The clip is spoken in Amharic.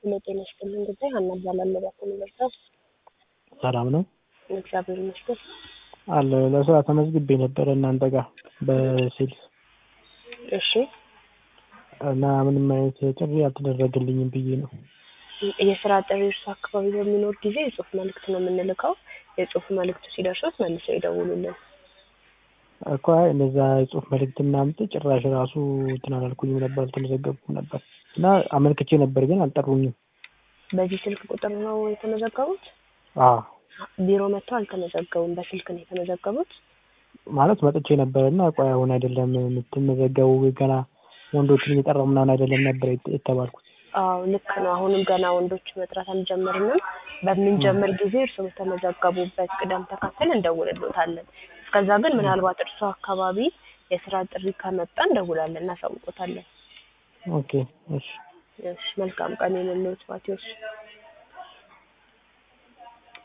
ሄሎ ጤና ይስጥልኝ ጉዳይ ሀና እባላለሁ። በኩል ምርጫው ሰላም ነው እግዚአብሔር ይመስገን። አለ ለስራ ተመዝግቤ ነበረ እናንተ ጋር በሴልስ እሺ እና ምንም አይነት ጥሪ አልተደረገልኝም ብዬ ነው። የስራ ጥሪ እርሱ አካባቢ በሚኖር ጊዜ የጽሁፍ መልእክት ነው የምንልከው። የጽሁፍ መልእክቱ ሲደርሱት መልሰው ይደውሉልን። እኮ አይ እንደዛ የጽሁፍ መልእክት ምናምን ጭራሽ ራሱ እንትን አላልኩኝም ነበር አልተመዘገብኩም ነበር እና አመልክቼ ነበር ግን አልጠሩኝም። በዚህ ስልክ ቁጥር ነው የተመዘገቡት? አዎ ቢሮ መጥተው አልተመዘገቡም። በስልክ ነው የተመዘገቡት። ማለት መጥቼ ነበር እና ቆይ አሁን አይደለም የምትመዘገቡ ገና ወንዶችን እየጠራው ምናምን አይደለም ነበር የተባልኩት። አዎ ልክ ነው። አሁንም ገና ወንዶች መጥራት አልጀመርንም። በምንጀምር ጊዜ እርሱ በተመዘገቡበት ቅደም ተከተል እንደውልሎታለን። እስከዛ ግን ምናልባት እርሱ አካባቢ የስራ ጥሪ ከመጣ እንደውላለን፣ እናሳውቆታለን። ኦኬ እሺ እሺ መልካም ቀን የሌለዎት ማቴዎስ